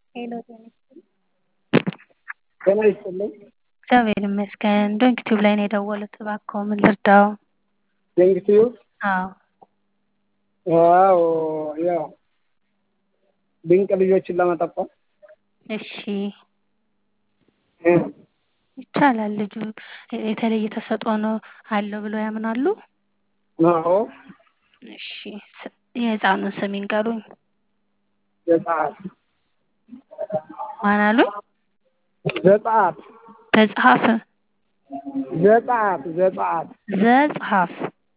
ሄሎ ጤና ይስጥልኝ። ጤና ይስጥልኝ። እግዚአብሔር ይመስገን። ዶንክ ቲዩብ ላይ ነው የደወሉት። እባክዎ ምን ልርዳው? ዶንክ ቲዩብ አዎ ዋው ያው ድንቅ ልጆችን ለመጠቆም እሺ ይቻላል። ልጁ የተለየ ተሰጥኦ ነው አለው ብለው ያምናሉ? አዎ እሺ ስ- የህፃኑን ስም ይንገሩኝ። ዘጸአት ማን አሉኝ? ዘጸአት ተጽሐፍ ዘጸአት ዘጸአት ዘጽሐፍ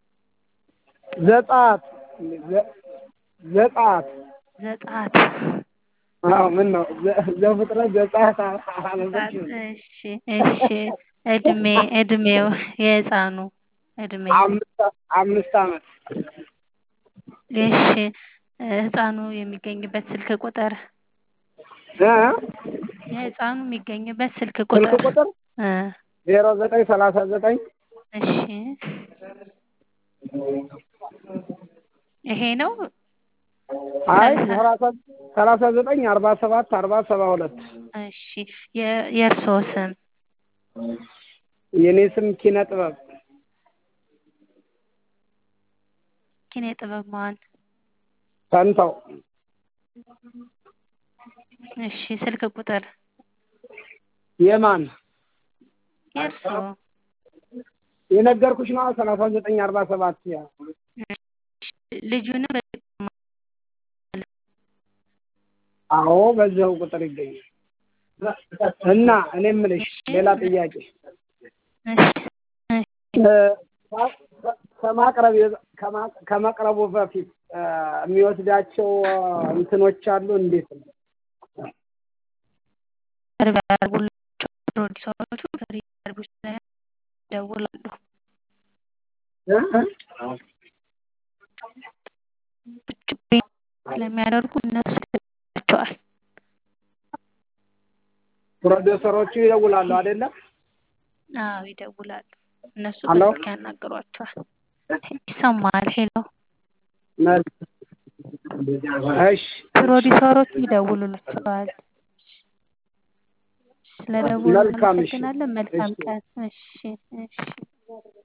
ዘጸአት ዘ- ዘጸአት ዘጸአት አዎ ምን ነው ዘ- ዘፍጥረት ዘጸአት አነበች እሺ እሺ እድሜ እድሜው የህፃኑ እድሜ አምስት አምስት ዓመት እሺ ህፃኑ የሚገኝበት ስልክ ቁጥር እ? የህፃኑ የሚገኝበት ስልክ ስልክ ቁጥር ቁጥር እ ዜሮ ዘጠኝ ሰላሳ ዘጠኝ እሺ ይሄ ነው አይ ሰላሳ ሰላሳ ዘጠኝ አርባ ሰባት አርባ ሰባ ሁለት እሺ የ- የእርስዎ ስም የኔ ስም ኪነ ጥበብ ኪነ ጥበብ ማን ፈንታው እሺ ስልክ ቁጥር የማን የእርስዎ የነገርኩሽ ነው ሰላሳ ዘጠኝ አርባ ሰባት ያ ልጁንም አዎ በዚያው ቁጥር ይገኛል እና እኔ የምልሽ ሌላ ጥያቄ እ፣ ከማቅረብ ከማ- ከመቅረቡ በፊት እ፣ የሚወስዳቸው እንትኖች አሉ እንዴት ነው ቅርብ ያደርጉላቸው ፕሮዲሰሮቹ ከሪሰርቪስ ላይ ይደውላሉ። እ? ስለሚያደርጉ እነሱ ይደውላቸዋል። ፕሮዲውሰሮቹ ይደውላሉ አይደለም አዎ ይደውላሉ። እነሱ ሄሎ? በስልክ ያናግሯቸዋል። ይሰማል። ሄሎ እሺ ፕሮዲሰሮቹ ይደውሉላቸዋል። ስለደወሉ መልካም እሺ። እናመሰግናለን። መልካም እሺ። ቀን። እሺ እሺ